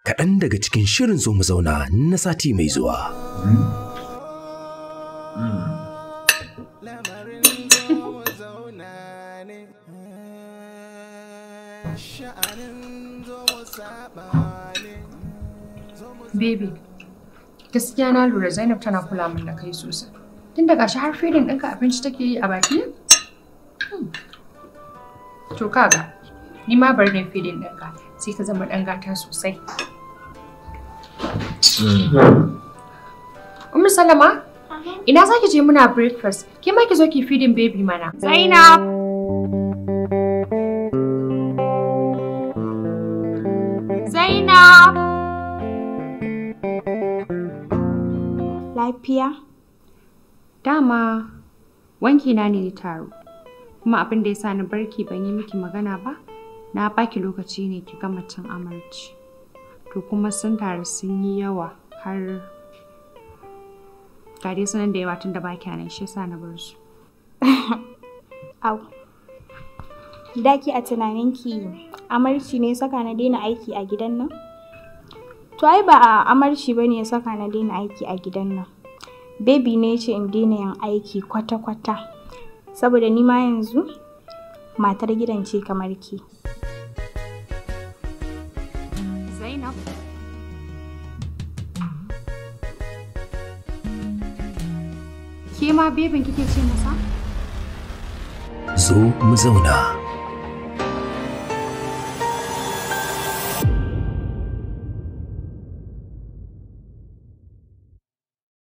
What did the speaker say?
kaɗan daga cikin shirin zo mu zauna na sati mai zuwa. Baby, gaskiya na lura Zainab tana kula min da kai sosai. Tun daga shi har filin ɗinka abinci take yi a baki? Hmm. To kaga, ni ma bari ne filin ɗinka sai ka zama ɗan gata sosai. Umar Salama, ina za ki je muna breakfast, ke ma ki zo ki feeding baby mana. Zainab! Zainab! Lafiya? Dama wanki na ne ya taru, kuma abin da ya sa na barki ban yi miki magana ba, na baki lokaci ne ki gama cin amarci. To kuma sun taru sun yi yawa har ga dai sunan da yawa tun da baki nan shi yasa na bar su. Au. Daki a tunaninki amarci ne saka na daina aiki a gidan nan? To ai ba a amarci ba ne ya saka na daina aiki a gidan nan. Baby ne ya ce in daina yin aiki kwata-kwata. Saboda ni ma yanzu matar gidan ce kamar ki. Zainab. Ke ma bebin kike ce masa? Zo mu zauna.